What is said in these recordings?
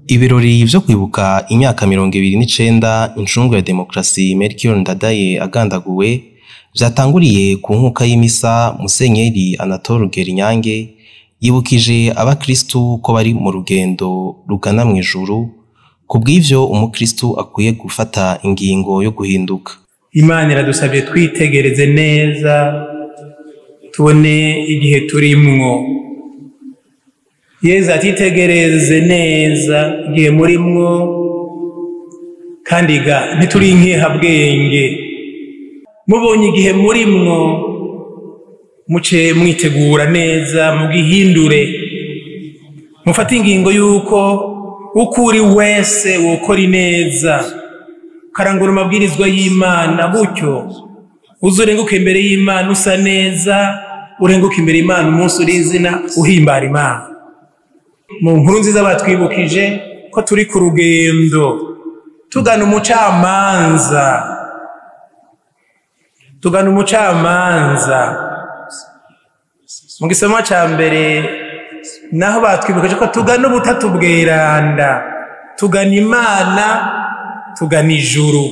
Ibirori vyo kwibuka imyaka mirongo ibiri n'icenda incungu ya demokarasi Melchior Ndadaye agandaguwe vyatanguriye ku nkuka y'imisa Musenyeri Anatole Rugerinyange yibukije abakristu ko bari mu rugendo rugana mw'ijuru kubw'ivyo umukristu akwiye gufata ingingo yo guhinduka. Imana iradusavye twitegereze neza tubone igihe turimwo. Yezu atitegereze neza igihe murimwo kandi ga ntituri inkehabwenge. Mubonye igihe murimwo muce mwitegura neza mugihindure mufate ingingo y'uko uko uri wese wokora ineza ukarangura amabwirizwa y'Imana gutyo uze urenguke imbere y'Imana usa neza urenguke imbere y'Imana umunsi uri izina uhimbara Imana mu nkuru nziza batwibukije ko turi ku rugendo tugana umucamanza tugana umucamanza mu gisoma ca mbere naho batwibukije ko tugana ubutatu bweranda tugana imana tugana ijuru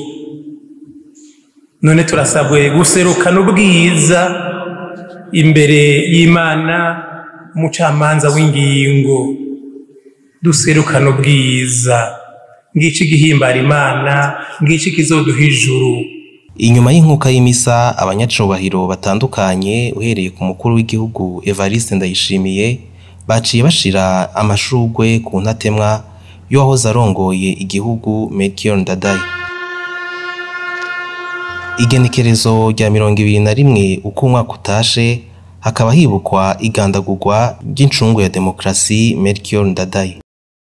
none turasabwe guserukana ubwiza imbere y'imana umucamanza w'ingingo duserukana ubwiza ngici gihimbara imana ngici kizoduha ijuru Inyuma y'inkuka y'imisa abanyacubahiro batandukanye uhereye ku mukuru w'igihugu Evariste Ndayishimiye baciye bashira amashurwe ku ntatemwa y'uwahoze arongoye igihugu Melchior Ndadaye. Igenekerezo rya mirongo ibiri na rimwe uko umwaka utashe hakaba hibukwa igandagurwa ry'incungu ya demokarasi Melchior Ndadaye.